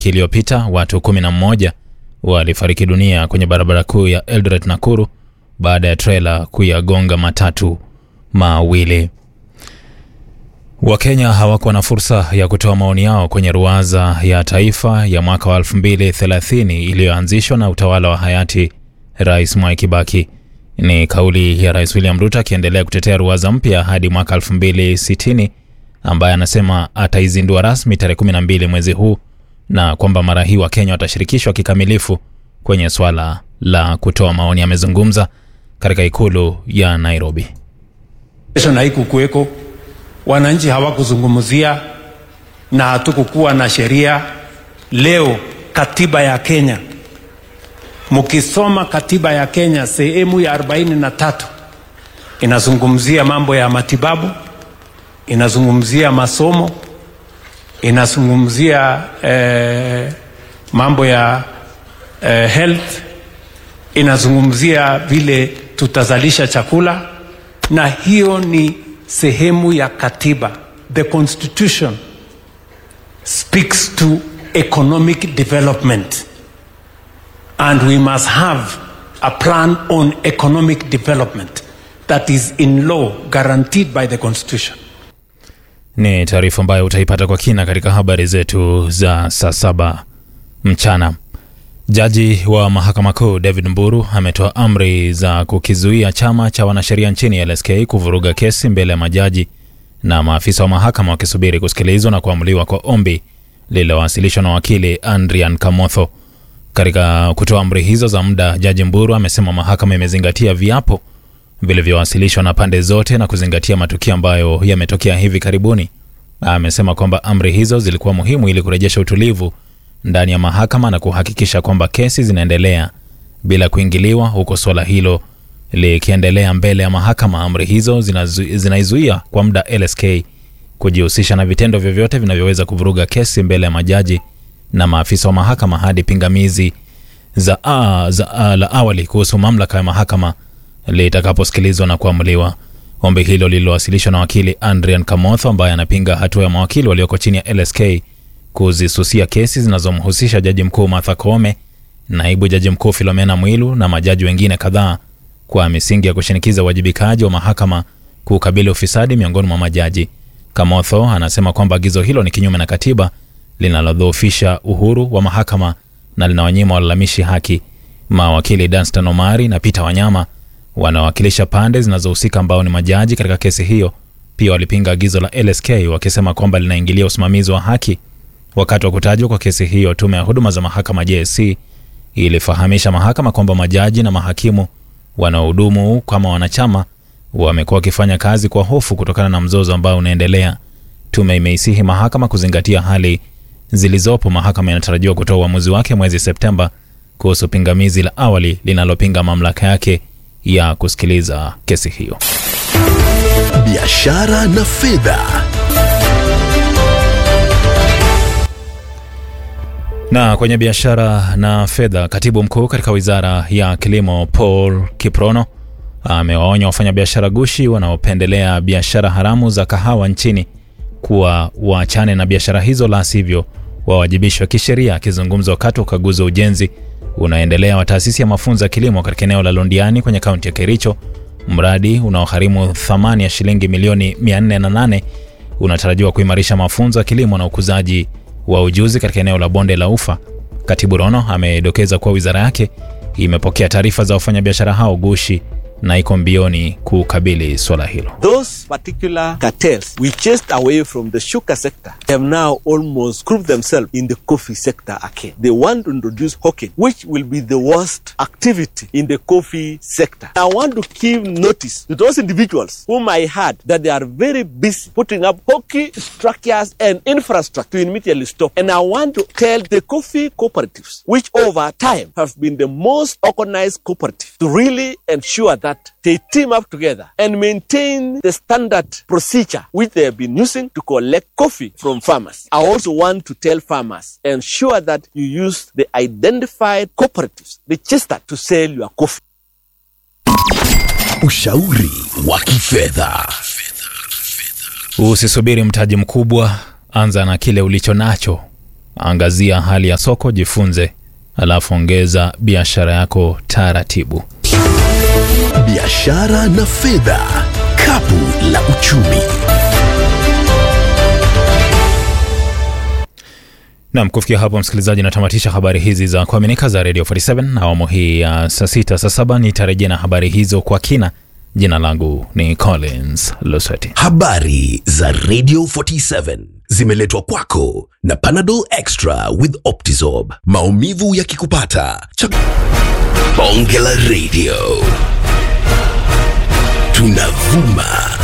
iliyopita watu 11 walifariki dunia kwenye barabara kuu ya Eldoret Nakuru baada ya trela kuyagonga matatu mawili. Wakenya hawakuwa na fursa ya kutoa maoni yao kwenye ruwaza ya taifa ya mwaka wa 2030 iliyoanzishwa na utawala wa hayati Rais Mwai Kibaki. Ni kauli ya Rais William Ruto akiendelea kutetea ruwaza mpya hadi mwaka 2060 ambaye anasema ataizindua rasmi tarehe 12 mwezi huu na kwamba mara hii Wakenya watashirikishwa kikamilifu kwenye swala la kutoa maoni. Amezungumza katika ikulu ya Nairobi. Kesho na haikukuweko, wananchi hawakuzungumzia na hatukukuwa na sheria. Leo katiba ya Kenya, mkisoma katiba ya Kenya sehemu ya 43 inazungumzia mambo ya matibabu, inazungumzia masomo, inazungumzia eh, mambo ya eh, health, inazungumzia vile tutazalisha chakula, na hiyo ni sehemu ya katiba. The constitution speaks to economic development and we must have a plan on economic development that is in law guaranteed by the constitution. Ni taarifa ambayo utaipata kwa kina katika habari zetu za saa saba mchana. Jaji wa mahakama kuu David Mburu ametoa amri za kukizuia chama cha wanasheria nchini LSK kuvuruga kesi mbele ya majaji na maafisa wa mahakama wakisubiri kusikilizwa na kuamuliwa kwa ombi lililowasilishwa na wakili Andrian Kamotho. Katika kutoa amri hizo za muda, Jaji Mburu amesema mahakama imezingatia viapo vilivyowasilishwa na pande zote na kuzingatia matukio ambayo yametokea hivi karibuni. Amesema kwamba amri hizo zilikuwa muhimu ili kurejesha utulivu ndani ya mahakama na kuhakikisha kwamba kesi zinaendelea bila kuingiliwa, huko suala hilo likiendelea mbele ya mahakama. Amri hizo zinazu- zinaizuia kwa muda LSK kujihusisha na vitendo vyovyote vinavyoweza kuvuruga kesi mbele ya majaji na maafisa wa mahakama hadi pingamizi za, a, za a, la awali kuhusu mamlaka ya mahakama litakaposikilizwa na kuamuliwa. Ombi hilo lililowasilishwa na wakili Andrian Kamotho ambaye anapinga hatua ya mawakili walioko chini ya LSK kuzisusia kesi zinazomhusisha jaji mkuu Martha Koome, naibu jaji mkuu Filomena Mwilu na majaji wengine kadhaa kwa misingi ya kushinikiza uwajibikaji wa mahakama kukabili ufisadi miongoni mwa majaji. Kamotho anasema kwamba agizo hilo ni kinyume na katiba linalodhoofisha uhuru wa mahakama na linawanyima walalamishi haki. Mawakili Danstan Omari na Peter Wanyama wanawakilisha pande zinazohusika ambao ni majaji katika kesi hiyo, pia walipinga agizo la LSK wakisema kwamba linaingilia usimamizi wa haki. Wakati wa kutajwa kwa kesi hiyo, tume ya huduma za mahakama JSC ilifahamisha mahakama kwamba majaji na mahakimu wanaohudumu kama wanachama wamekuwa wakifanya kazi kwa hofu kutokana na mzozo ambao unaendelea. Tume imeisihi mahakama kuzingatia hali zilizopo. Mahakama inatarajiwa kutoa uamuzi wake mwezi Septemba kuhusu pingamizi la awali linalopinga mamlaka yake ya kusikiliza kesi hiyo. biashara na fedha. Na kwenye biashara na fedha, katibu mkuu katika wizara ya kilimo Paul Kiprono amewaonya wafanyabiashara gushi wanaopendelea biashara haramu za kahawa nchini kuwa waachane na biashara hizo, la sivyo wawajibishwe kisheria. Akizungumza wakati wa ukaguzi wa ujenzi unaendelea wa taasisi ya mafunzo ya kilimo katika eneo la Londiani kwenye kaunti ya Kericho, mradi unaogharimu thamani ya shilingi milioni 408 unatarajiwa kuimarisha mafunzo ya kilimo na ukuzaji wa ujuzi katika eneo la bonde la Ufa. Katibu Rono amedokeza kuwa wizara yake imepokea taarifa za wafanyabiashara hao gushi na iko mbioni kukabili swala hilo. Those particular cartels we chased away from the sugar sector have now almost grouped themselves in the coffee sector again. They want to introduce hawking, which will be the worst activity in the coffee sector. I want to give notice to those individuals whom I heard that they are very busy putting up hockey structures and infrastructure to immediately stop. And I want to tell the coffee cooperatives, which over time have been the most organized cooperative, to really ensure that they team up together and maintain the standard procedure which they have been using to collect coffee from farmers. I also want to tell farmers, ensure that you use the identified cooperatives registered to sell your coffee. Ushauri wa kifedha. Usisubiri mtaji mkubwa, anza na kile ulicho nacho. Angazia hali ya soko, jifunze, alafu ongeza biashara yako taratibu. Biashara na fedha, kapu la uchumi. Nam, kufikia hapo msikilizaji, natamatisha habari hizi za kuaminika za Radio 47 awamu hii ya saa sita. Saa saba nitarejea na habari hizo kwa kina. Jina langu ni Collins Lusweti. Habari za Radio 47 zimeletwa kwako na Panadol Extra with Optizorb. Maumivu yakikupata, cha Bonge la Radio. Tunavuma